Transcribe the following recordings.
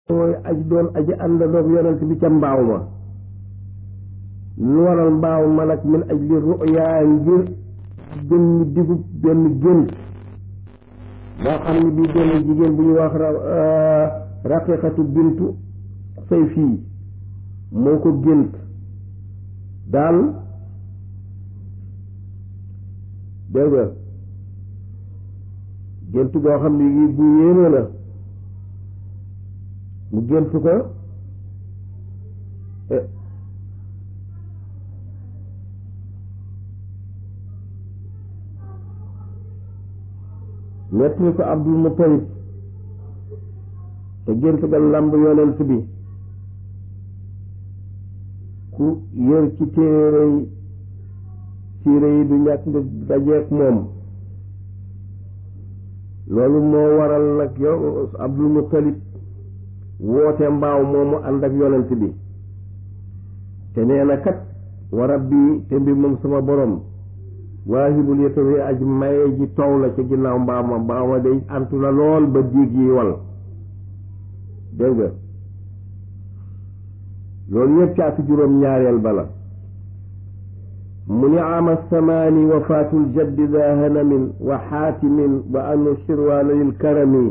mooy aj doon aji àndandoog yonent bi ca mbaaw ma lu waral mbaaw ma nag min aj li ruyaa ngir jëmmi digub benn gént boo xam ne bii benn jigéen bu ñu wax raqiqatu bintu say fii moo ko gént daal dégg nga gént goo xam ne gi bu yéeme la mu gént ko nettali ko Abdul Muttalib te gént ga lamb yonent bi ku yër ci téere yi siire yi du ñàkk nga dajeek moom loolu moo waral nag yow Abdul Muttalib woote mbaaw moomu ànd ak yonent bi te nee na kat wa rabbi te mbir moom sama borom waahibul yatawi aj maye ji tow la ca ginnaaw mbaaw ma mbaaw ma day antu na lool ba diig yi wal dégg nga loolu yëpp caatu juróom ñaareel bala mu ni ama samaani wafaatul jaddi daa hanamin wa xaatimin wa anu sirwaana lil karami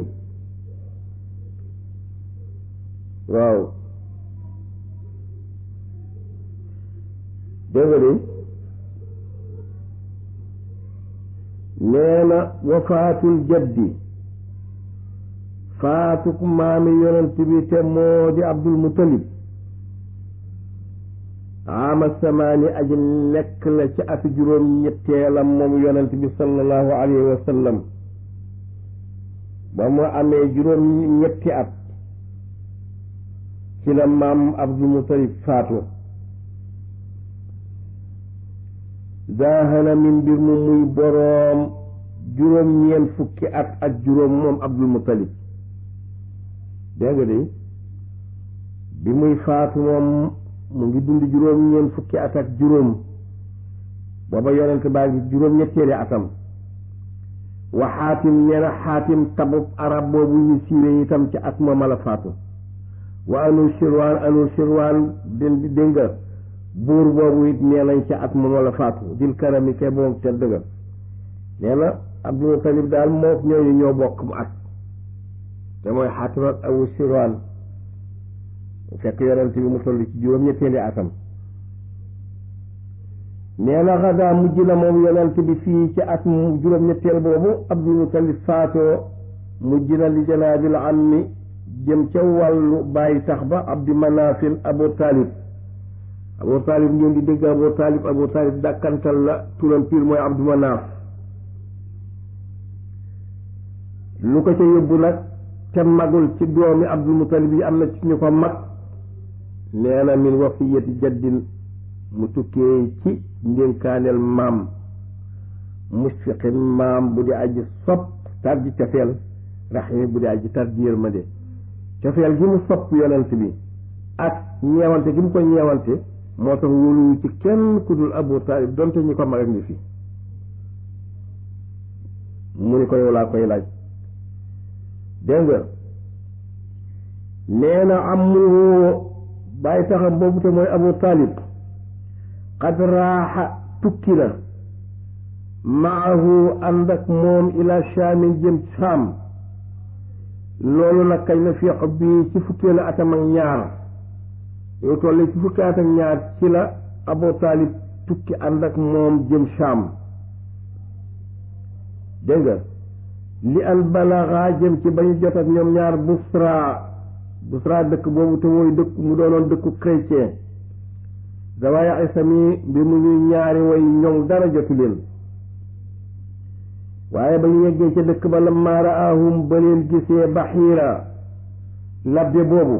waaw dégg nga de nee na wafaatul jaddi faatuk maami yonent bi te moo di abdul mutalib ama samaani aji nekk la ci atu juróom ñetteelam moom yonent bi sallallahu alayhi wa sallam ba mu amee juróom ñetti at ci la maam abdul mutalib faatu zaahana min mbir mu muy boroom juróom ñeent fukki at ak juróom moom abdul mutalib dégg nga de bi muy faatu moom mu ngi dund juróom ñeent fukki at ak juróom booba yonent baa ngi juróom ñetteeli atam wa xaatim ñeena xaatim tabub arab boobu ñu siiwee itam ci at moom la faatu wa anu shirwaan anu shirwaan dén dégg nga buur boobu it nee nañ ca at moom la faatu dil karami ke moom tedd nga nee na abdul mutalib daal moo ñooñu ñoo bokk mu at te mooy xaatim ak awu shirwaan fekk yonent bi mu toll ci juróom ñetteeli atam nee na xadaa mujj na moom yonent bi fii ci at mu juróom ñetteel boobu abdul mutalib faatoo mujj na li janaabil ammi jëm ca wàllu bàyyi tax ba abdi manafil abu talib abu talib ngeen di dégg abu talib abu talib dàkkantal la turam piir mooy abdu manaf lu ko ca yóbbu nag te magul ci doomi abdul mutalib yi am na ci ñu ko mag nee na min wasiyati jaddin mu tukkee ci ndénkaaneel maam musfiqin maam bu di aji sopp tar ji cofeel raximi bu di aji tar ji yërmande cofeel gi mu sopp yonent bi ak ñeewante gi mu ko ñeewante moo tax wóoluwu ci kenn ku dul abu taalib donte ñi ko mag ak ngi fi mu ni ko yow laa koy laaj dégg nga nee na amuhu bàyyi taxam boobu te mooy abu taalib qad raaxa tukki na maahu ànd ak moom ila shaamin jëm saam loolu nag kañ la fiq bi ci fukkeelu atam ak ñaar yow toll ci fukki at ak ñaar ci la abu taalib tukki ànd ak moom jëm saam dégg nga li an balaxa jëm ci ba ñu jot ak ñoom ñaar busra busra dëkk boobu te mooy dëkk mu doonoon dëkku chrétien zawaya isami mbir mu ñuy ñaari way ñoŋ dara jotu leen waaye ba ñu yeggee ca dëkk ba lamma raahum ba leen gisee baxiira labbe boobu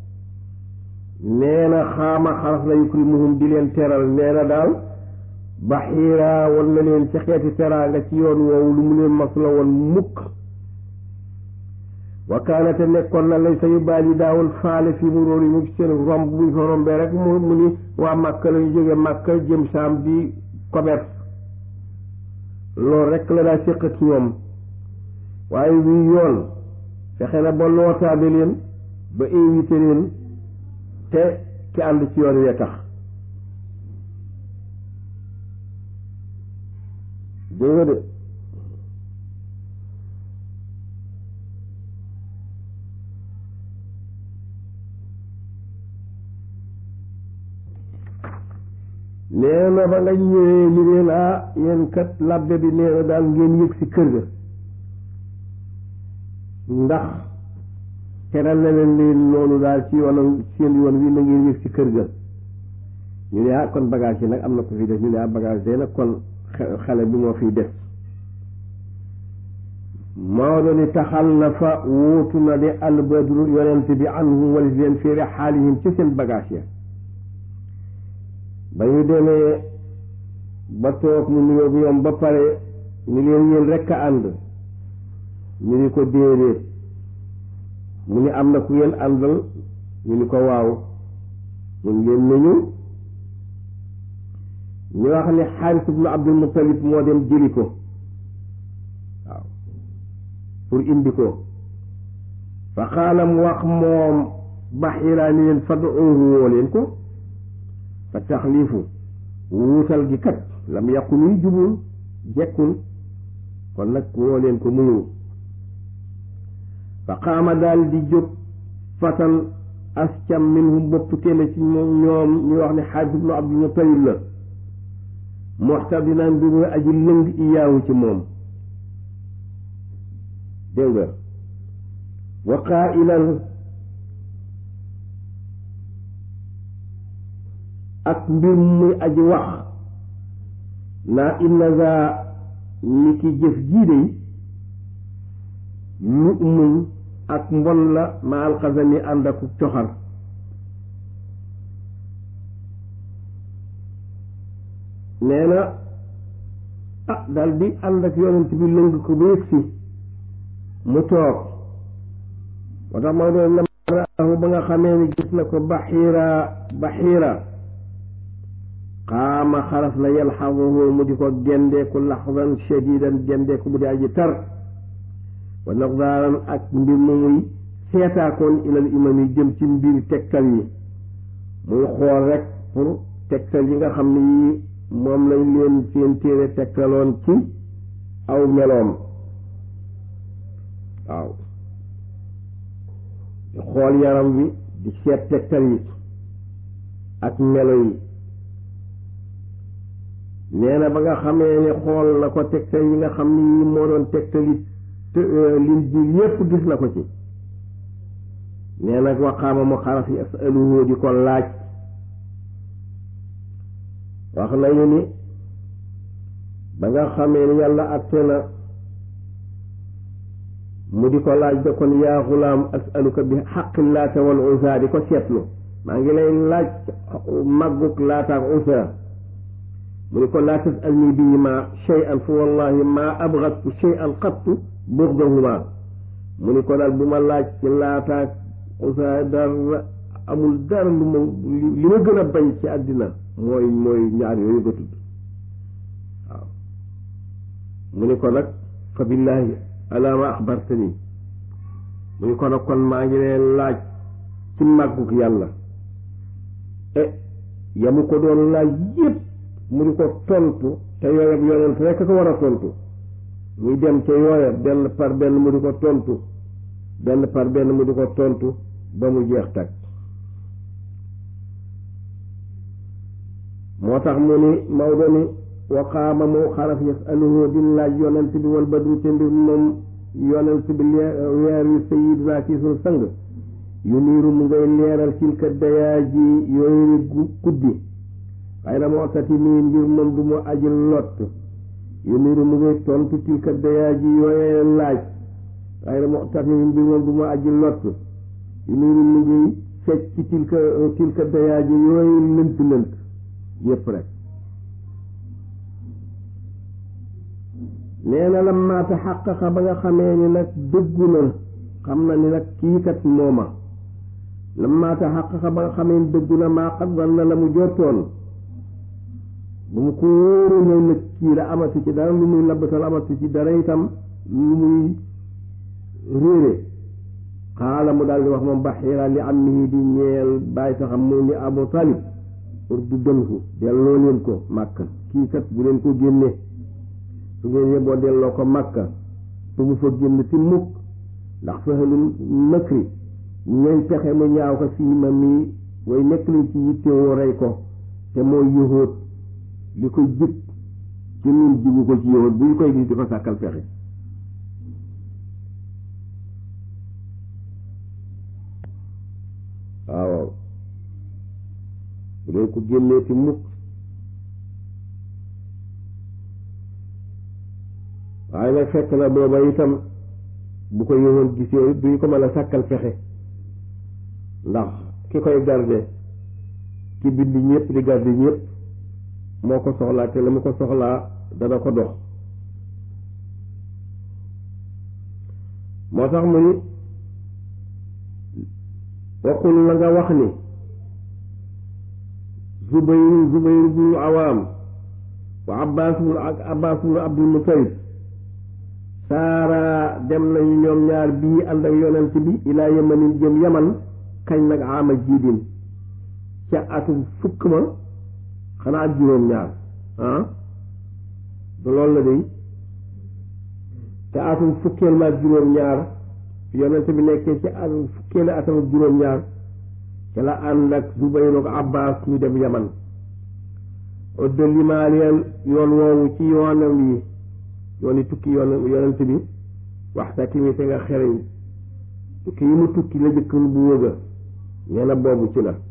nee na xaama xaras la yukrimuhum di leen teral nee na daal baxiira wan na leen ci xeeti teraanga ci yoon woowu lu mu leen mas la woon mukk wa kaana te nekkoon na lay sa yu baal yi daawul faale fii mu róor yi mu seen romb buñ fa rombee rek mu mu ni waa Màkka lañu jóge Màkka jëm Saam di commerce loolu rek la daa séq ak ñoom waaye wii yoon fexe na ba lootaabe leen ba invité leen te ki ànd ci yoon wee tax dégg nga de nee na ba nga ñëwee li leen ah yéen kat labbe bi nee na daal ngeen yëg ci kër ga ndax teral na leen leen loolu daal ci yoonam seen yoon wi na ngeen yëg ci kër ga ñu ne ah kon bagage yi nag am na ko fi def ñu ne ah bagage day nag kon xale bi moo fiy def Maodo ni taxal na fa wuutu na di albadru yonent bi anhum walis leen fi rixaalihim ci seen bagage ya ba ñu demee ba toog mu nuyoo bi ñoom ba pare ni leen yéen rekk a ànd ñu ni ko déedéet mu ni am na ku ngeen àndal ñu ni ko waaw mun ngeen nañu ñu wax ni Xaaris ibnu Abdul Muttalib moo dem jëli ko waaw pour indi ko fa qaala mu wax moom Baxiira ni leen fad'uuhu woo leen ko fa taxliifu wuutal gi kat lam yàqu nuy jubul jekkul kon nag woo leen ko muñu fa qaama daal di jóg fatan ascam minhum bopp kenn ci moom ñoom ñu wax ne Xaaris ibnu Abdul Muttalib la muxtadinan bi muy aji lëng iyaawu ci moom dégg nga wa qaa'ilan ak mbir muy aji wax naa inna za ni ki jëf jii de lu muñ ak mbon la ma alxasani ànd ak coxar nee na ah dal di ànd ak yonent bi lëng ko ba yëg si mu toog moo tax ma doon lamraahu ba nga xamee ni gis na ko baxiira baxiira xaama xaraf na yalxaduhu mu di ko gendeeku laxdan shadidan gendeeku bu di aji tar wa naqdaaran ak mbir mu muy seetaakoon ilal imam yi jëm ci mbir tegtal yi muy xool rek pour tegtal yi nga xam ne yi moom lañ leen seen téere tegtaloon ci aw meloom waaw di xool yaram wi di seet tegtal yi ak melo yi nee na ba nga xamee ne xool na ko tegtal yi nga xam ne yi moo doon tegtali lin ji yépp gis na ko ci nee na waxaama mu xaraf yi asaluhu di ko laaj wax nañu ni ba nga xamee ni yàlla atte na mu di ko laaj da kon yaa xulaam asaluka bi xaqi laata wal unsa di ko seetlu maa ngi lay laaj màggug laata ak unsa mu ni ko laa tasalni bihima shay'an fa wallahi ma abgadtu shay'an qattu bugdahuma mu ni ko daal bu ma laaj ci laata ak unsa dara amul dara lu ma li ma gën a bañ ci àddina mooy mooy ñaar yooyu nga tudd waaw mu ni ko nag fa billahi ala ma axbartani mu ni ko nag kon maa ngi leen laaj ci màggug yàlla e yamu ko doon laaj yépp mu di ko tontu te yooyab yonent rekk ko war a tontu muy dem ca yooya benn par benn mu di ko tontu benn par benn mu di ko tontu ba mu jeex tag moo tax mu ni Maodo ni waqaama mu xaraf yasaluhu di laaj yonent bi wal badru te mbir moom yonent bi weer wi sayiduna ci sunu sang yu niiru mu ngay leeral tilka dayaa ji yooyu guddi waaye na moo tati nii mbir moom du mu aji lott yu niiru mu ngay tontu tilka dayaa ji yooyee laaj waaye na moo tati nii mbir moom du mu aji lott yu niiru mu ngay fecc ci tilka tilka dayaa ji yooyu lënt lënt yépp rek nee na lamma taxaqaqa ba nga xamee ni nag dëggu na xam na ni nag kii kat mooma lamma taxaqaqa ba nga xamee ni dëggu na maa xat wan na la mu jortoon bu mu ko wóoru ne nag kii la amatu ci dara lu muy labbatal amatu ci dara itam lu muy réere xaala mu daal di wax moom Baxiira li ammihi di ñeel bàyyi saxam mu ni Abu Talib pour du dënku delloo leen ko Makka kii kat bu leen ko génne su ngeen yeboo delloo ko Makka su mu fa génn ci mukk ndax fexelul mëkri ñooy pexe mu ñaaw ko fii ma mii way nekk lañ ci yittewoo rey ko te mooy yëhoot li ko jib ci ñun jibu ko ci yëhoot bu ñu koy gis di ko sàkkal pexe waaw bu leen ko génnee ci mukk waaye nag fekk na booba itam bu ko yëhoon gisee duñu ko mën a sàkkal pexe ndax ki koy garde ki bind ñëpp di garde ñëpp moo ko soxlaa te la mu ko soxlaa dana ko dox moo tax mu ni waxul la nga wax ni zubayr zubayr bu awaam wa abbas bu ak abbas bu abdul mutalib saara dem nañu ñoom ñaar bii ànd ak yonent bi ilaa yamanin jëm yaman kañ nag ama jiidin ca atum fukk ma xanaa ak juróom ñaar ah du loolu la day ca atum fukkeel ma ak juróom ñaar yonent bi nekkee ci atum fukkeelu atam ak juróom ñaar ca la ànd ak Zubayr ak Abbas ñu dem yaman odda limaaleel yoon woowu ci yoonam yi yooni tukki yoon yonent bi waxta kimi te nga xereñ tukki yi mu tukki la jëkk bu wëga nee na boobu ci la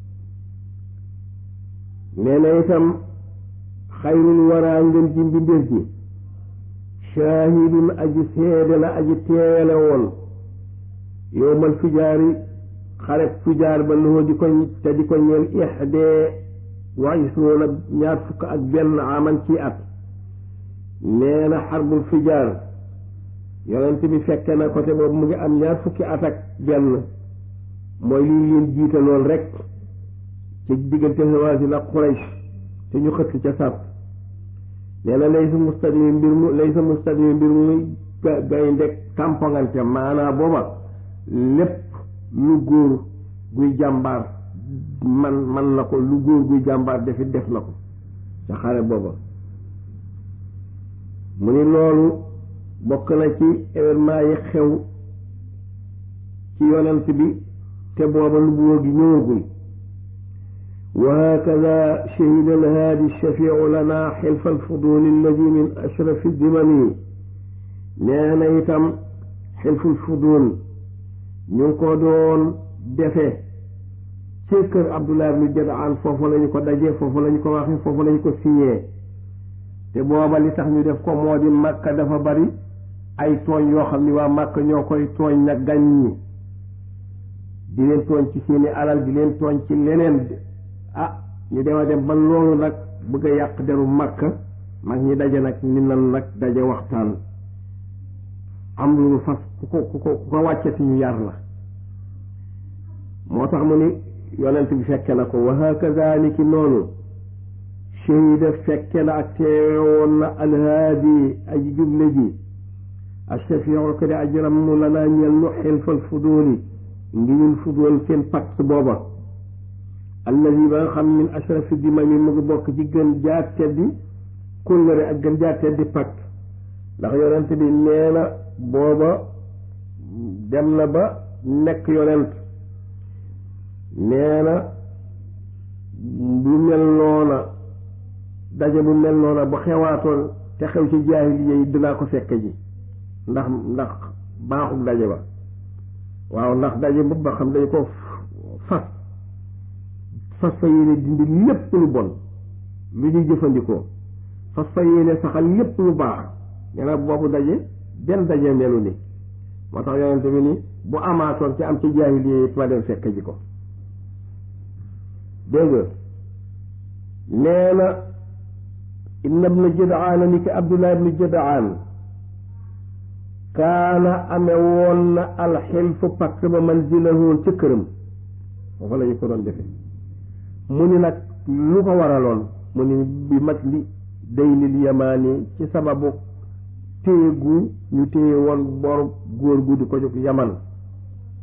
nee na itam xayrul waraa ngeen ji mbindéef ji shaahidun aji seede la aji teele woon yowmal fijaari xaret fijaar ba loo di ko te di ko ñeel ixdee wa isroona ñaar fukk ak benn aman ci at nee na xarbul fijaar yonent bi fekke na côté boobu mu ngi am ñaar fukki at ak benn mooy li leen jiitaloon rek ci diggante Hawazin ak Quraysh te ñu xëtt ca sàpp nee na lay sa mustadimi mbir mu lay sa mustadimi mbir mu gaynde tampongante maanaa booba lépp lu góor guy jàmbaar man man na ko lu góor guy jàmbaar defit def na ko ca xare booba mu ni loolu bokk na ci événement yi xew ci yonent bi te booba lu buur gi ñëwagul wa hakada shahida alhaadi shafiu lana xilfa alfudul alladi min ashrafi dimami nee na itam xilful fudul ñu ngi ko doon defe ci kër Abdullah ibnu Jadaan foofu lañu ko dajee foofu lañu ko waxee foofu lañu ko signé te booba li tax ñu def ko moo di Makka dafa bari ay tooñ yoo xam ni waa Makka ñoo koy tooñ nag gan ñi di leen tooñ ci seeni alal di leen tooñ ci leneen ah ñu dema dem ba loolu nag bëgg a yàq deru Makka mag ñi daje nag ni nan nag daje waxtaan am lu ñu fas ku ko ku ko ku ko wàccati ñu yar la moo tax mu ni yonent bi fekke na ko wa hakaza ni ki noonu shahida fekke na ak teewoon na alhaadi aji juble ji ashafiu ko di aji rammu la naa ñel nu xilfal fuduli ngi ñun fudul seen pacte booba alladi ba nga xam min ashrafi dimami mu ngi bokk ci gën jaar teddi kóllëre ak gën jaar teddi pacte ndax yonent bi nee na booba dem na ba nekk yonent nee na lu mel noona daje bu mel noona bu xewaatoon te xew ci jaahiliya yi dinaa ko fekke ji ndax ndax baaxul daje ba waaw ndax daje boobu ba xam dañ ko fas fas fa yéene dindi lépp lu bon lu ñuy jëfandikoo fas fa yéene saxal lépp lu baax nee na boobu daje benn daje melu ni moo tax yonente bi ni bu amaatoon ci am ci jaahiliya yi ma dem fekke ji ko dégg nga nee na inna ibnu jadaan ni ki abdullah ibnu jadaan kaana ame woon na alxilfu pakk ba manzilahoon ca këram foofa la ñu ko doon defe mu ni nag lu ko waraloon mu ni bi mat li daynil yamaani ci sababu téye gu ñu téye woon bor góor gu di ko jóg yaman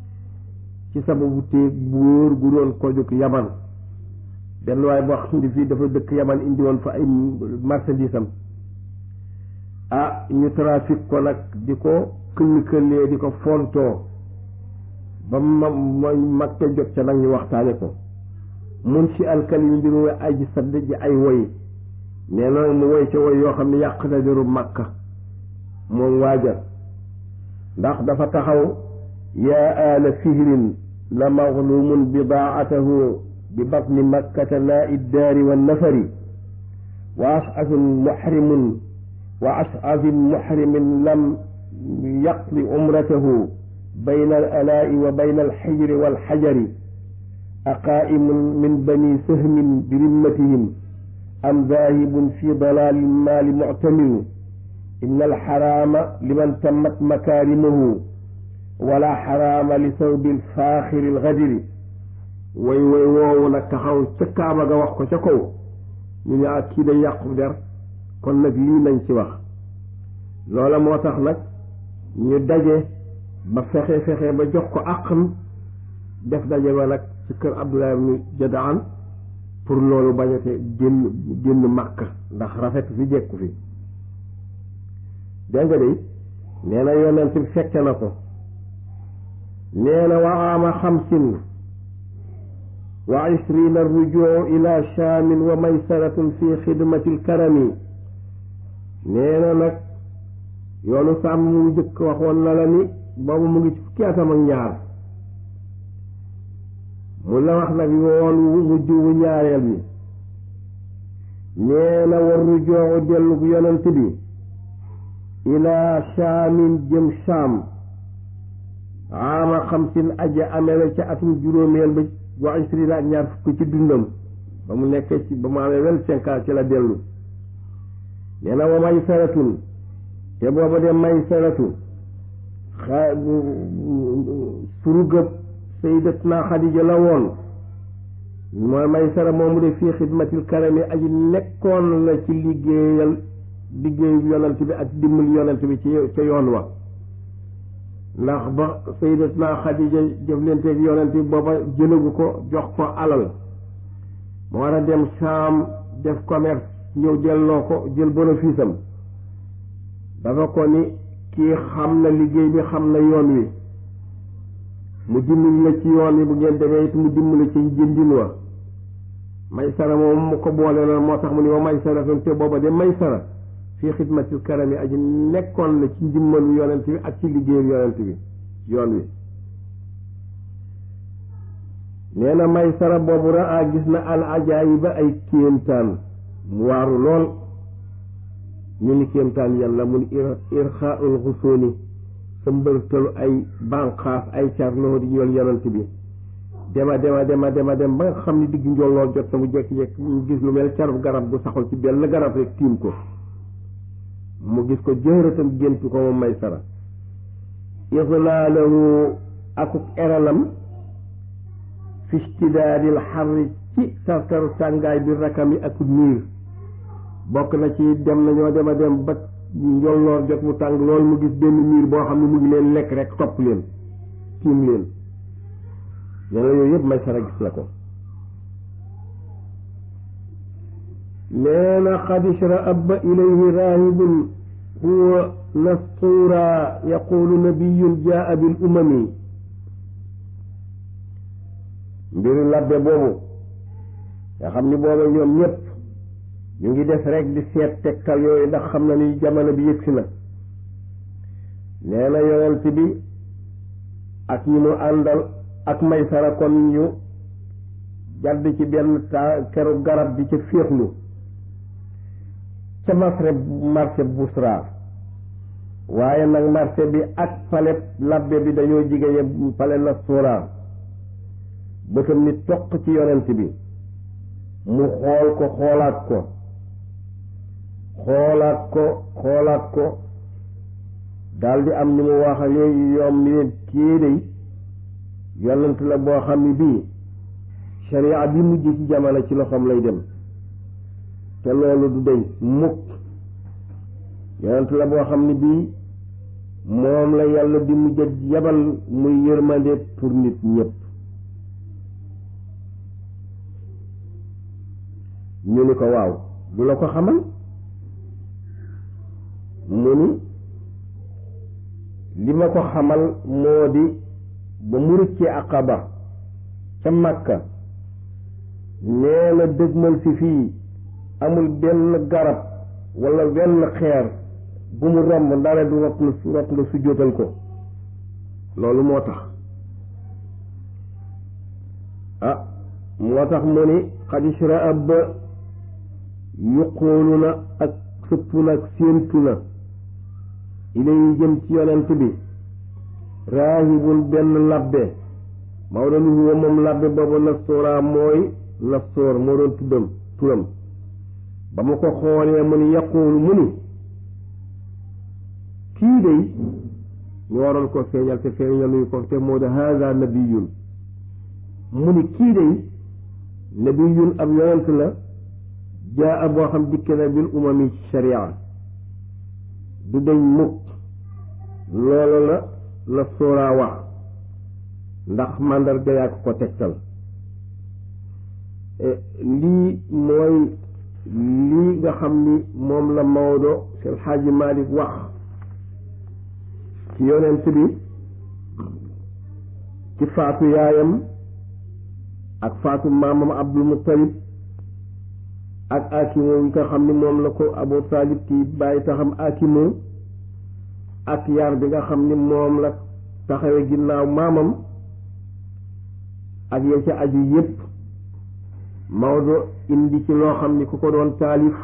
ci sababu téeg bu wóor gu doon ko jóg yaman benn waay boo xam ne fii dafa dëkk yaman indi woon fa ay marchandise am ah ñu trafic ko nag di ko këll-këllee di ko fontoo ba ma mooy mag te jot ca nag ñu waxtaane ko mun si alkalimi bi mu aji sadd ji ay woy nee na mu woy ca woy yoo xam ne yàq na deru màkka moom waajal ndax dafa taxaw yaa aala fihrin la maglumun bidaatahu bi batni makkata laa iddaari wa nafari wa asafin muxrimun wa asafin muxrimin lam yaqdi umratahu bayna al alaa'i wa bayna alxijri walxajari aqaa'imun min bani sahmin bi rimmatihim am daahibun fi dalaali maali muctamiru inna alxaraama liman tammat makaarimuhu wala xaraama li sawbi alfaaxiri algadiri way way woowu nag taxaw ca kaaba ga wax ko ca kaw ñu ne ak kii day yàqu der kon nag lii nañ ci wax loola moo tax nag ñu daje ba fexe fexe ba jox ko àqam def daje ba nag ci kër Abdullah ibn Jadaan pour loolu bañate génn génn Makka ndax rafet fi jekku fi dégg nga de nee na yonent bi fekke na ko nee na wa aama xamsin wa ishrina rujuu ila shaamin wa maysaratun fi xidmati lkarami nee na nag yoonu sàmm mu njëkk waxoon na la ni boobu mu ngi ci fukki atam ak ñaar mu la wax nag yoon wu mujj wu ñaareel bi nee na war rujuu dellu yonent bi ila shaamin jëm shaam aama xamsin aja amee ca atum juróomeel ba wa ishrina ak ñaar fukk ci dundam ba mu nekkee ci ba mu amee vingt-cinq ans ci la dellu nee na wa maysaratun te booba de maysaratu xa surugëb sayyidatuna Xadija la woon mooy maysara moomu de fii xidmatil karami aji nekkoon la ci liggéeyal liggéeyu yonent bi ak dimbali yonent bi ci ca yoon wa ndax ba sayyidatuna Xadija jëflanteeg yonent bi booba jëlagu ko jox ko alal mu war a dem Saam def commerce ñëw delloo ko jël bénéfice am dafa ko ni kii xam na liggéey bi xam na yoon wi mu dimbali la ci yoon wi bu ngeen demee it mu dimbali ci jëndin wa maysara moom mu ko boole loon moo tax mu ni wa maysara te booba de maysara fii xidmatil karami aji nekkoon la ci ndimbalu yonent bi ak ci liggéeyu yonent bi yoon wi nee na maysara boobu raa gis na al ajaayiba ay kéemtaan mu waaru lool ñu ni kéemtaan yàlla mun irxaaul xusooni sa mbërtalu ay banqaas ay car loxo di ñool yonent bi dema dema dema dema dem ba nga xam ne digg njolloo jot na mu jekki-jekki mu gis lu mel carub garab gu saxul ci benn garab rek tiim ko mu gis ko jëhratam géntu ko moom may sara islaalahu akuk eralam fi istidaadil xarri ci sartaru tàngaay bi rakam yi ak niir bokk na ci dem nañoo dema dem ba njolloor jot mu tàng lool mu gis benn niir boo xam ne mu ngi leen lekk rek topp leen tiim leen nee na yooyu yëpp may sara gis la ko nee na qad ishra'aba ilayhi raahibun huwa nastuura yaqulu nabiyun jaa bil umami mbiru labbe boobu nga xam ni booba ñoom ñëpp ñu ngi def rek di seet tegtal yooyu ndax xam na ni jamono bi yëgsi na nee na yonent bi ak ñi mu àndal ak maysara kon ñu jàdd ci benn ta keru garab di ca féexlu ca masre marché Busra waaye nag marché bi ak pale labbe bi dañoo jigéen pale na suura bëtam ni toq ci yonent bi mu xool ko xoolaat ko xoolaat ko xoolaat ko daldi am ni mu wax ak yoom ni leen kii day yonent la boo xam ni bii sharia bi mujj ci jamono ci loxoom lay dem te loolu du deñ mukk yonent la boo xam ni bii moom la yàlla di mujj yabal muy yërmande pour nit ñëpp ñu ni ko waaw du la ko xamal mu ni li ma ko xamal moo di ba mu rëccee aqaba ca Makka nee na dëgmal si fii amul benn garab wala wenn xeer bu mu romb ndare du rot na rot nga sujjóotal ko loolu moo tax ah moo tax mu ni xadisra ab yuqoolu na ak sëppu na ak séentu na ilay jëm ci yonent bi raahibun benn labbe Maodo lu huwa moom labbe boobu nastoora mooy nastoor moo doon tuddam turam ba mu ko xoolee mu ni yaquulu mu ni kii day ñu waroon ko feeñal te feeñaluñu ko te moo de haada nabiyun mu ni kii day nabiyun ab yonent la jaa boo xam dikke na bil umami sharia du dañ mukk loolu la la sóoraa wax ndax màndarga yaa ko ko tegtal lii mooy lii nga xam ni moom la Maodo Seydi Xaaji Malik wax ci yonent bi ci faatu yaayam ak faatu maamam Abdul Muttalib ak akimu yi nga xam ni moom la ko Abu Talib ki bàyyi taxam akimu ak yar bi nga xam ni moom la taxawe ginnaaw maamam ak ya ca aju yépp Maodo indi ci loo xam ni ku ko doon taalif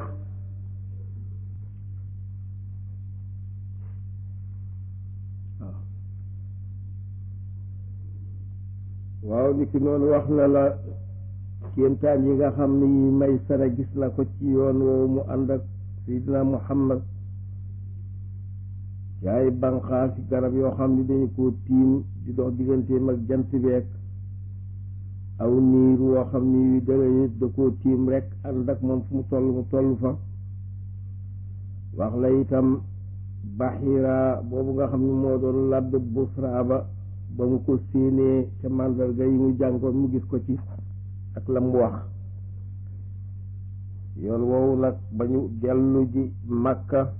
waaw ni ki noonu wax na la kéemtaan yi nga xam ni may sara gis na ko ci yoon woowu mu ànd ak Seydina Muhammad yaay banqaas ci garab yoo xam ni dañu ko tiim di dox digganteem ak jant beek aw niir woo xam ni dara nit da koo tiim rek ànd ak moom fu mu toll mu toll fa wax la itam Baxira boobu nga xam ni moo doon ladd Busra ba ba mu ko séenee ca màndarga yi mu jàngoon mu gis ko ci ak la mu wax yoon woowu nag ba ñu dellu ji Makka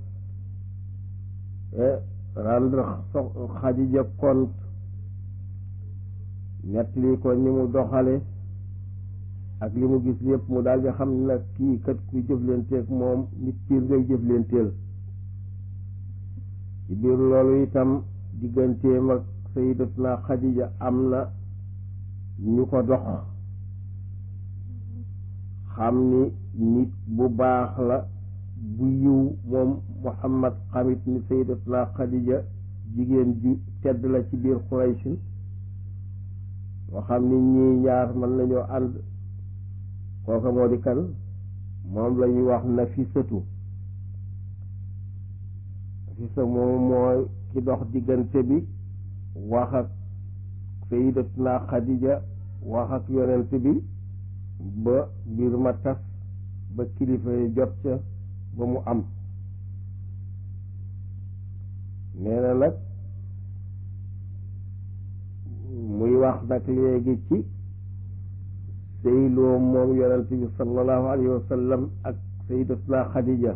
rendre Xadija compte nettali ko ni mu doxale ak li mu gis lépp mu daal di xam ne nag kii kat kuy jëflanteeg moom nit piir ngay jëflanteel ci biir loolu itam digganteem ak sayyidatuna Xadija am na ñu ko dox xam ni nit bu baax la bu yiw moom Muhammad xamit ni sayyidatuna Xadija jigéen ju tedd la ci biir Quraysh moo xam ni ñii ñaar mën nañoo ànd kooka moo di kan moom la ñuy wax Nafisatu Nafisa moom mooy ki dox diggante bi wax ak sayyidatuna Xadija wax ak yonent bi ba mbir ma tas ba kilifa yi jot ca ba mu am nee na nag muy wax nag léegi ci sëyloo moom yonent bi sallallahu alayhi wa sallam ak sayyidatuna Xadija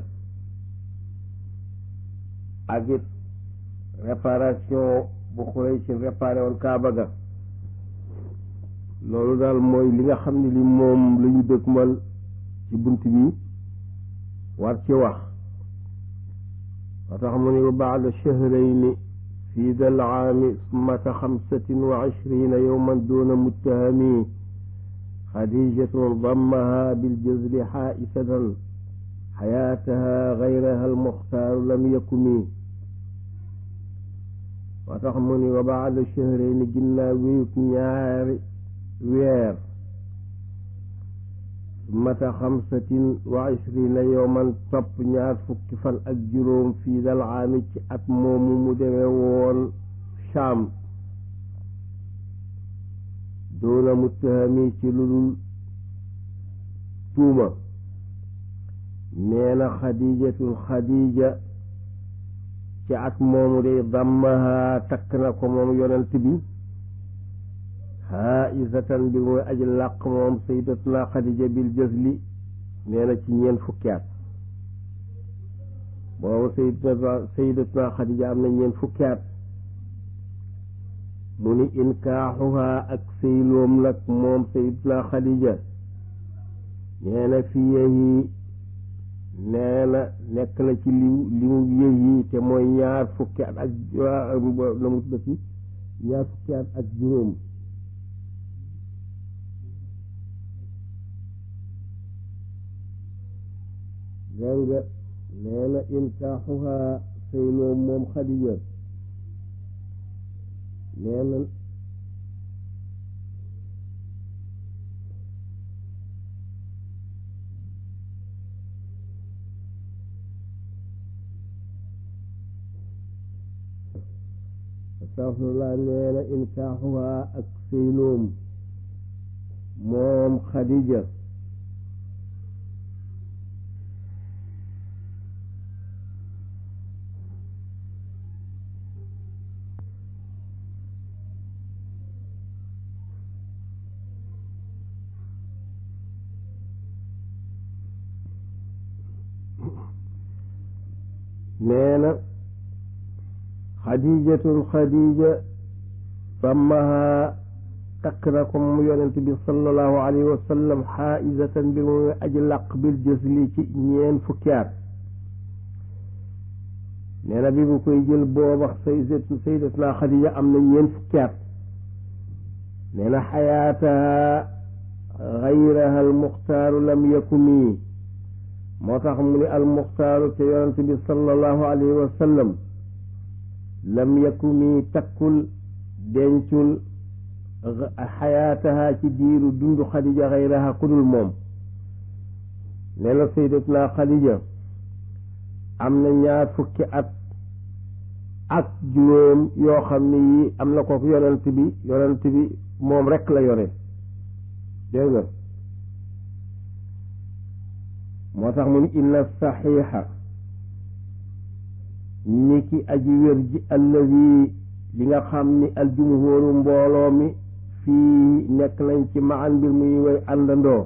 ak it réparation bu Xuraysh réparé woon Kaaba ga loolu daal mooy li nga xam ne li moom la ñu dëkkmal ci bunt bi war ci wax wa tax mu ne wa baada shahrayni fi dal aami summata xamsatin wa ishrina yowman duna muttahami xadijatun dammaha biljazli xaaisatan xayaataha gayraha almuxtaaru lam yakumi wa tax mu ne wa baada shahrayni ginnaaw wéyuk ñaari weer mata xamsatin wa ishrina yowman topp ñaar fukki fan ak juróom fii dal aami ci at moomu mu demee woon Shaam doona muttahami ci ludul tuuma nee na xadijatul xadija ci at moomu day dammaha takk na ko moom yonent bi haisatan bi mooy aji làq moom sayyidatuna xadija bil jësli nee na ci ñeent fukki at boobu sayyidatuna sayyidatuna Xadija am na ñeent fukki at mu ni inkaaxuha ak sëyloom nag moom sayyidatuna Xadija nee na fi yehi nee na nekk na ci liw limu yehi te mooy ñaar fukki at ak na mu tuddati ñaar fukki at ak juróom dégg nga nee na inkaaxuha sëyloom moom Xadija nee na astaxfirullah nee na inkaaxuha ak sëyloom moom Xadija nee na xadijatun xadija sammaha takk na ko mu yonent bi sallallahu alayhi wa sallam xaaisatan bi muy aji làq bil jësli ci ñeen fukki at nee na bi bu koy jël booba sayyidat sayyidatuna xadija am na ñeen fukki at nee na xayaataha gayraha almuxtaaru lam yakuni moo tax mu ni almuxtaaru te yonent bi sallallahu alayhi wa sallam lam yakuni takkul dencul xayaataha ci diiru dundu xadija xayraha kudul moom nee na sayyidatuna xadija am na ñaar fukki at ak juróom yoo xam ne yi am na ko yonent bi yonent bi moom rekk la yore dégg nga moo tax mu ni inna saxiixa ni ki aji wér ji allazi li nga xam ni aljumhóoru mbooloo mi fii nekk nañ ci maan mbir muy way àndandoo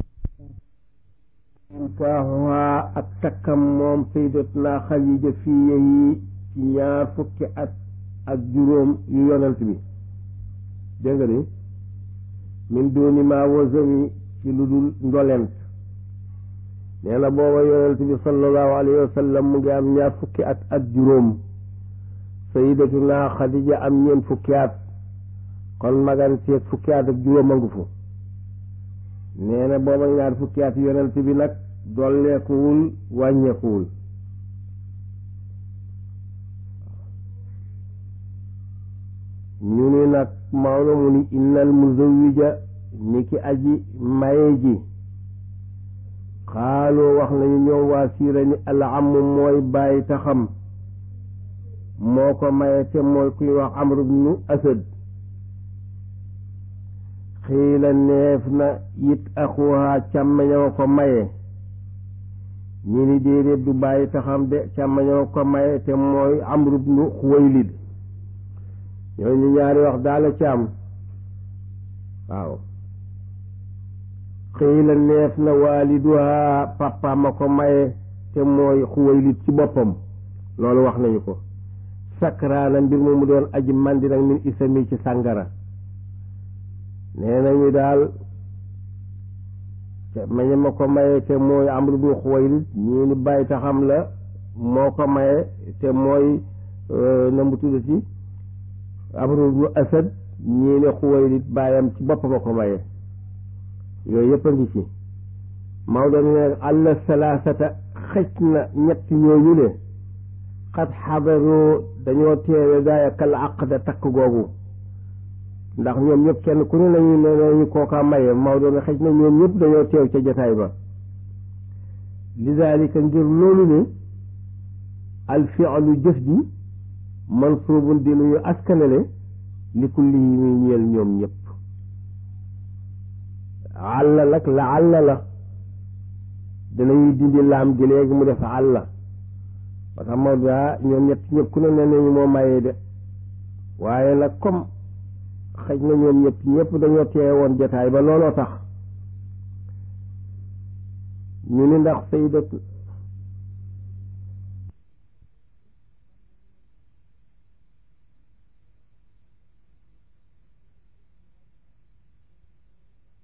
inkaaxuhaa ak takkam moom sayyidatuna xadija fii yeyi ci ñaar fukki at ak juróom yu yonent bi dégg nga ni min dooni maa wasami ci lu dul ndolent nee na booba yonent bi sallallahu alayhi wa sallam mu ngi am ñaar fukki at ak juróom sayyidatuna xadija am ñeent fukki at kon maganteeg fukki at ak juróom a ngu fu nee na booba ñaar fukki at yonent bi nag dolleekuwul wàññeekuwul ñu ni nag Maodo mu ni innal muzawwija ni ki aji maye ji xaaloo wax nañu ñoom waa siira ni alaam mooy bàyyi taxam moo ko maye te mooy kuy wax amru bnu asad xiila neef na it axuha càmmeñoo ko maye ñi ni déedéet du bàyyi taxam de càmmeñoo ko maye te mooy amru bnu xuwaylid ñooñu ñaari wax daala ci am waaw xiila neef na waaliduha papa ma ko maye te mooy xuwaylid ci boppam loolu wax nañu ko sakraana mbir mu mu doon aji mandi nag min isami ci sàngara nee nañu daal mañe ma ko maye te mooy amru bu xuwaylid ñii ni bàyyi taxam la moo ko maye te mooy na mu tuddati amru bu asad ñii ne xuwaylid bàyyam ci boppam a ko maye yooyu yëpp a ngi ci Maodo ne àll salaasata xëj na ñett ñooñu ne xat xadaroo dañoo teewe gaaya kal aqda takk googu ndax ñoom ñëpp kenn ku ne nañu ne nañu kooka maye Maodo ne xëj na ñoom ñëpp dañoo teew ca jotaay ba lidaalika ngir loolu ne al fi'lu jëf ji mansuubun di nuyu askanale li kulli yi muy ñeel ñoom ñëpp àlla nag la àlla la danañuy dindi laam gi léegi mu def àlla ba tax ma daa ñoom ñett ñëpp ku ne ne nañu moo mayee de waaye nag comme xëj na ñoom ñëpp ñëpp dañoo teewe woon jotaay ba looloo tax ñu ni ndax sayidatu